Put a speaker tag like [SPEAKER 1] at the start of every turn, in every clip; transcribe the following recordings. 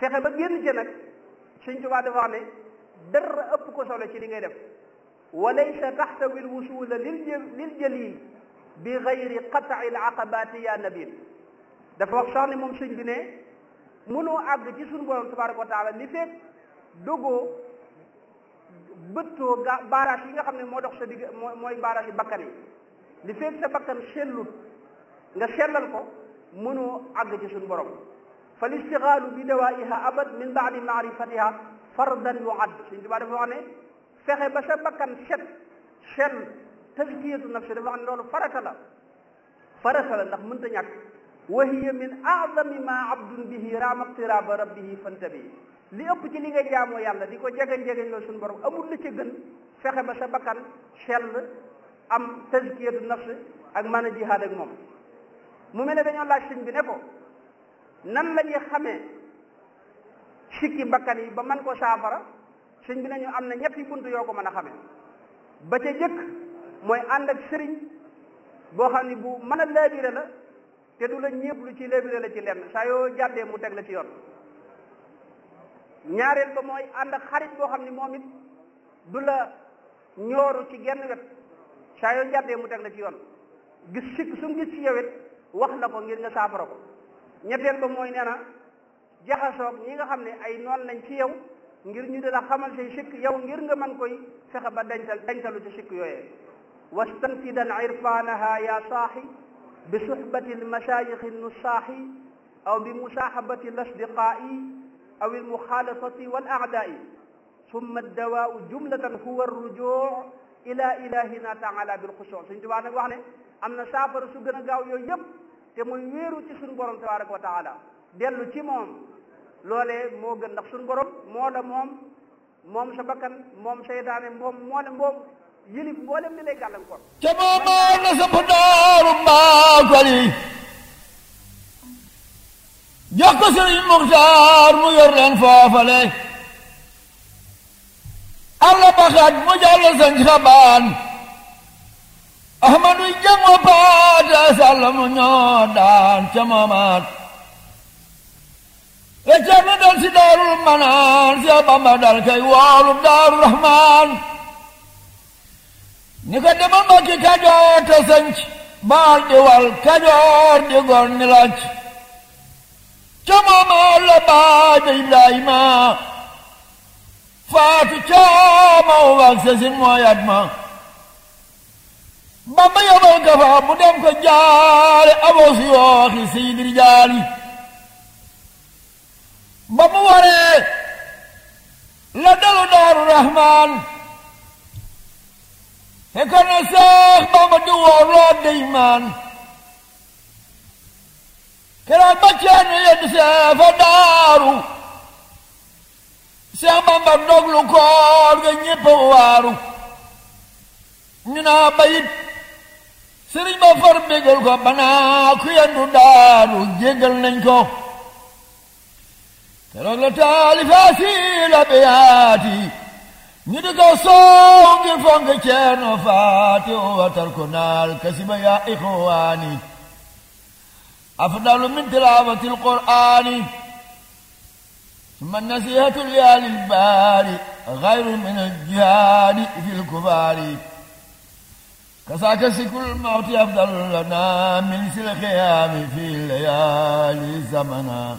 [SPEAKER 1] fexe ba génn ci nag Sëñ Tuubaa dafa wax ne dara ëpp ko solo ci li ngay def walaysa taxtawi lwusula lil lil jalil bi gayri qat'i l aqabati ya nabil dafa wax sax ne moom sëñ bi ne mënoo àgg ci suñu borom tabaraka wa taala li fekk dogoo bëttoo ga baaraas yi nga xam ne moo dox sa digg mooy baaraas yi bakkan yi li fekk sa bakkan sellut nga sellal ko mënoo àgg ci suñu borom fa listixaalu bi dawaiha abad min baadi maarifatiha fardan yuad suñ tubaa dafa wax ne fexe ba sa bakkan set sell tazkiyatu nafsi dafa wax ne loolu farata la farata la ndax mënta ñàkk wa hiya min aadami ma abdun bihi raama qtiraba rabbihi fantabi li ëpp ci li nga jaamoo yàlla di ko jegeñ-jegeñ loolu suñu borom amul la ca gën fexe ba sa bakkan sell am tazkiyatu nafsi ak mën a jihaad ak moom mu mel ne dañoo laaj sëñ bi ne ko nan la ñuy xamee sikki bakkan yi ba man ko saafara sëñ bi nañu am na ñetti bunt yoo ko mën a xamee ba ca jëkk mooy ànd ak sëriñ boo xam ne bu mën a laabire la te du la ñépp lu ci laabire la ci lenn saa yoo jàddee mu teg la ci yoon ñaareel ba mooy ànd ak xarit boo xam ne moom it du la ñooru ci genn wet saa yoo jàddee mu teg la ci yoon gis sikk su mu gis ci yow it wax la ko ngir nga saafara ko ñetteel ba mooy nee na jaxasoog ñi nga xam ne ay noon lañ ci yow ngir ñu dina xamal say sikk yow ngir nga mën koy fexe ba dencal dencalu ci sikk yooyee wastanfidan irfanaha ya saaxi bi suhbati almasayixi nusaaxi aw bi musaaxabati alasdiqaa'i aw almuxaalafati wal aadaai summa addawaau jumlatan huwa arrujuu ila ilahina taala bilxusuu suñ tubaa nag wax ne am na saafara su gën a gaaw yooyu yëpp te muy wéeru ci suñu borom tabaraka wa taala dellu ci moom loolee moo gën ndax suñu borom moo la moom moom sa bakkan moom seytaane moom moo la moom yilif mboolem li lay gàllankoor
[SPEAKER 2] ca moomaa na sa daaru mbaakali jox ko sëriñ Muxtaar mu yor leen foofale alla baxaat mu jàll sañ xabaan ahmadu jango paata sàlla mu ñoo daan ca moomaat reccar na dal si daarul manaan si bamba dal kay woolu daaru rahmaan ni ko demal mbakki kajoor te sanc baal di wal kajoor di gor ni lacc ca moomaat la baaja ibrahima faatu caama wak sesin mooyat ma bamba yobal ka fa mu dem ko jaale abos yooxi seydir jaali ba mu waree la dalu daaru rahmaan fekkoon na seex bamba di woor loo deymaan keroog ba ceerno yedd seefa daaru seex bamba doglu koor ga ñépp waaru ñu naa bayit sëriñ ba far bégal ko banaa ku yendu daanu jéggal nañ ko keroog la taalifaasi la beyaati ñu di ko soow ngir fonk ceerno faati o watar ko naal kasiba yaa ixwaani afdalu min tilaawati alqur'aani summa nasihatu liyaali lbaari gayru min aljihaadi fi lkufaari كساك سكل الموت أفضل لنا من الخيام في الليالي زمنا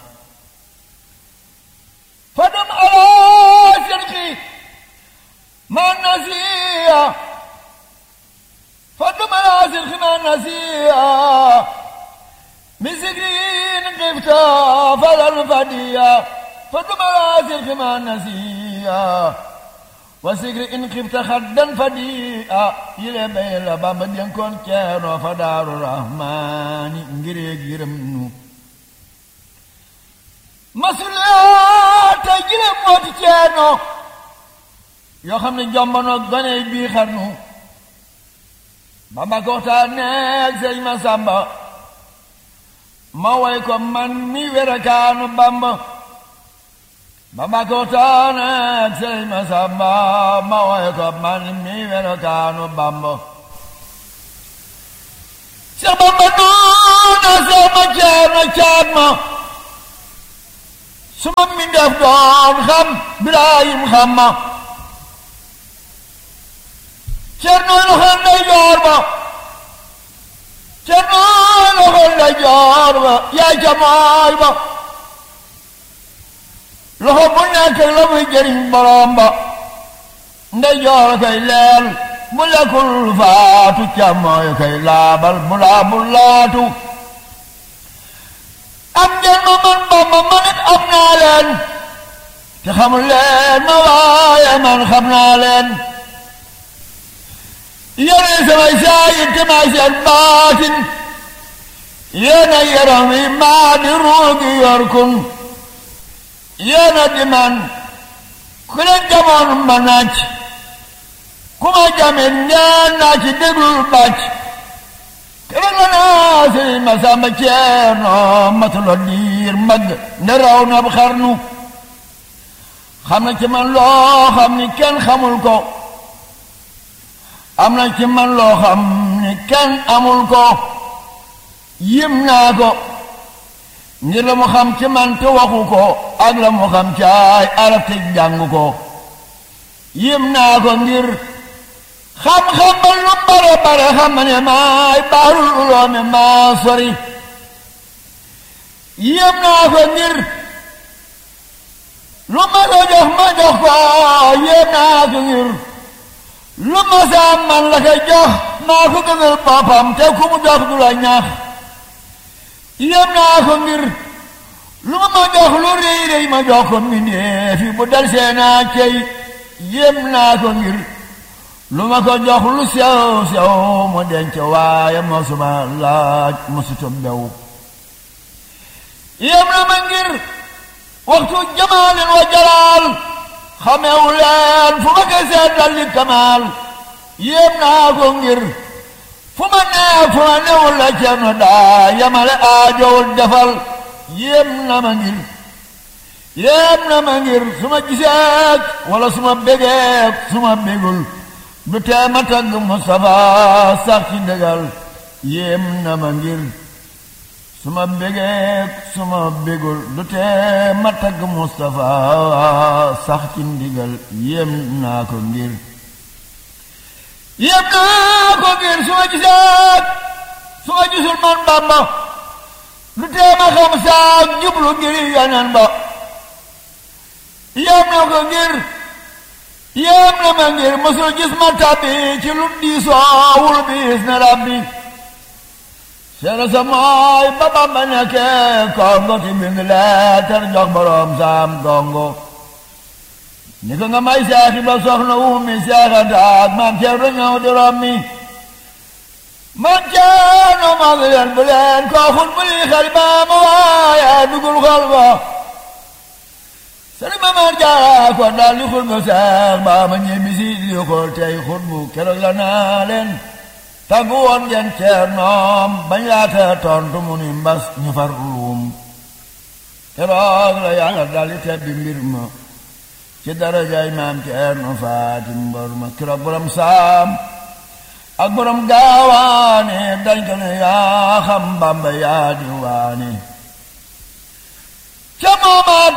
[SPEAKER 2] فدم على شرقي ما نسيا فدم على شرقي ما نسيا مسكين قفتا فلا الفديا فدم على شرقي ما نسيا wasigri in xibta xaddan fadi'a yile bay la bamba dénkoon ceerno fa daaru rahmaani ngireeg yërëm nu masuliyaa tey jile mooti ceerno yoo xam ne jombono gone bii xarnu bamba ko waxtaan neeg sëñ ma sàmba ma way ko man mi werakaanu bamba bamba ko taane sey ma samba ma way ko man mi wero kaanu bamba se bamba nuuna se ma ceerno caat ma su ma mi def doon xam Birahim xam ma Cerno loxo ndey joor ba Cerno loxo ndey joor ba yaay ca mooy ba loxo bu nekk la muy jëriñ borom ba ndey joor koy leel bu lekkul faatu ca mooy koy laabal bu laabul laatu am ngeen ma man Bamba ma nit am naa leen te xamul leen ma waaye man xam naa leen yéen samay saayir te maay seen baatin yéen a yaram yi maa di ruugi yor kun yéen a di man ku leen jamoon ma naaj ku ma jamin ñaan naa ci déglul bàcc kere la naa sëriñ ma sàmba ceerno matulo diir mag ne raw na xarnu xam na ci man loo xam ni kenn xamul ko am na ci man loo xam ni kenn amul ko yim naa ko ngir la mu xam ci man te waxu ko ak la mu xam caay arab te jàng ko yim naa ko ngir xam-xam ba lu bare bare xam ne maay baarul uloomi maa sori yim naa ko ngir lu ma ko jox ma jox ko yim naa ko ngir lu ma saa man la koy jox maa ko gënal boppam te ku mu jox du la ñax yem naa ko ngir lu ma ma jox lu rëy rëy ma jox ko mbindéef yi bu dal seenaa cey yem naa ko ngir lu ma ko jox lu sew sew mu denc waaye mosuma laaj mosuta bew yem na ma ngir waxtu jamaalin wa jalaal xamewu leen fu ma ko seetal li kamaal yéem naa ko ngir fu ma nee fu ma newul la ceerno daa yamale aajowul defal yéem na ma ngir yéem na ma ngir su ma giseek wala su ma bégeek su ma bégul du tee ma tagg Mustafa sax ci ndégal yéem na ma ngir su ma bégeek su ma bégul du tee ma tagg Mustafa sax ci ndigal yéem naa ko ngir yéem naa ko ngir su ma giseek su ma gisul man Bamba du tee ma xam saak jublu ngir yonen ba yéem na ko ngir yéem na ma ngir mosul gis ma tàbbi ci lu diisoowul biis na rabbi seera sa mooy ba Bamba nekkee kongo ti bind leetar jox boroom saam gongo ni ko nga may seexi ba soxna wumi seexantaak maam ceerno ñëw di rommi man ceerno maa ngi leen bu leen koo xut bu lii xel ba ma waaye dugul xol ba sëriñ ma man jaara ko daal li xut bu seex ba ma ñibbi si di ko tey xut bu keroog la naa leen tàggu woon ngeen ceernoom bañ laata tontu mu ni mbas ñu far luum keroog la yàlla daal di tebbi mbir ma ci darajay maam ceerno faati mbor ma keroog borom saam ak borom gaawaane dañ ko ne yaa xam bamba yaa di waane ca moomaat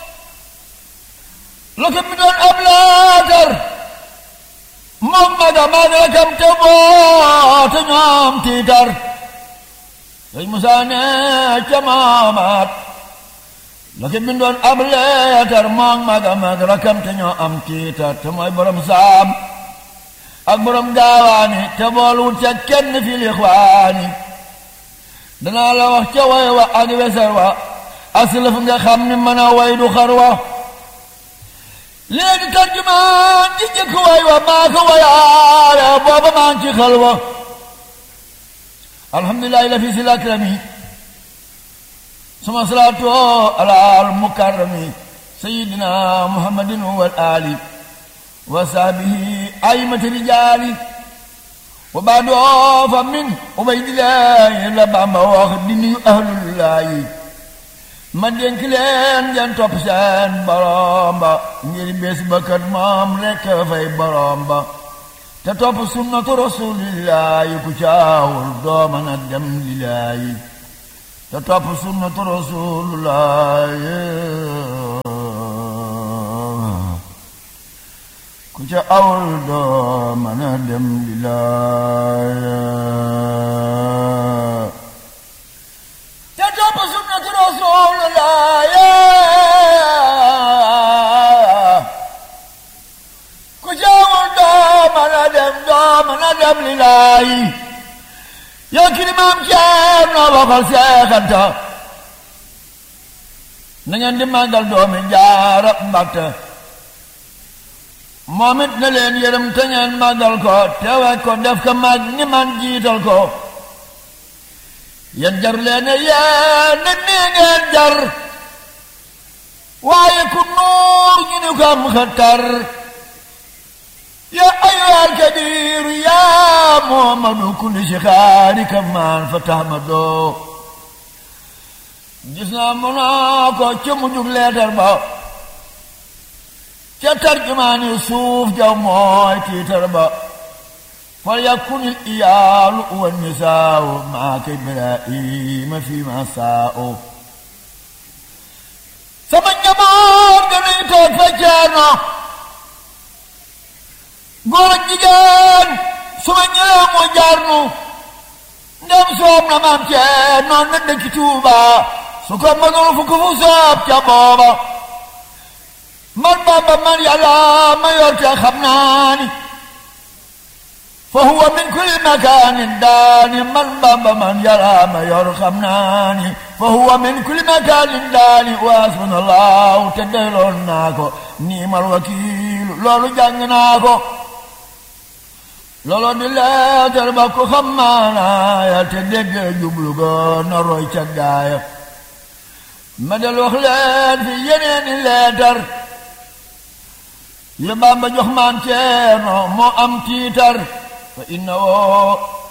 [SPEAKER 2] la ko mi doon ab laatar moom maga maga rakam te boo te ñoom tiitar sëñ Musaa ne ca moomaat la ko mi doon ab laatar moom maga maga rakam te ñoo am tiitar te mooy borom saam ak borom gaawaani te bool wut ca kenn fi lixwaani danaa la wax ca way wa ak wesar wa aslaf nga xam ni mën a way du xar wa léegi tarjumaan ji jëkk way wa maa ko wayaale booba maa ngi ci xal wa alhamdulilahi la fi si lakrami suma salaatu ala al mukarrami sayidina muhammadin wal ali wa sahbihi aymati rijaali wa baadoo fa min ubaydillaahi la Bamba wax di nuyu ahlullaahi ma dénk leen ngeen topp seen borom ba ngir bés ba kat moom rekk fay borom ba te topp sunnatu rasuulillaahi ku caawul doo mën a dem lillaahi te topp sunnatu rasulullah ku ca awul doo mën a dem di laaya te topp sunnatu rasulullah ku ca awul doo mën a dem doo mën a dem li laayi yow kii maam Ceer noo waxal seexanta na ngeen di màggal doomi jaara Mbàkke moom it na leen yërëm te ngeen màggal ko teewe ko def ko mag ni man jiital ko yéen jar leen yéen nit nii ngeen jar waaye ku nuur ñu ni ko am xëttar yaa ayyuhal kabiir yaa Muhammadu kulli shixaari kamaan fa tahmadoo gis naa mu naa ko ca mujjug leetar ba ca tarjumaani suuf jaw mooy tiitar ba fal yakunil iyaalu wan nisaaw maaka Ibrahima fi ma saaw sama njaboot ga nuy toog fa ceerno góor ak jigéen su ma ñëwee mu jaar nu ndem soob na maam cee noon na dëkk Tuuba su ko mënul fu ko fu soob ca booba man Bamba man yàlla ma yor te xam naa ni fa huwa min kulli makaanin daani man Bamba man yàlla ma yor xam naa ni fa huwa min kulli makaanin daani wa hasbunallahu te dayloon naa ko niimal wakiilu loolu jàng naa ko looloo di leetar ba ko xam maanaaya te dégg jublu ga na roy ca gaaya ma del wax leen fi yeneeni leetar yu Bamba jox maam Ceerno moo am tiitar fa inna woo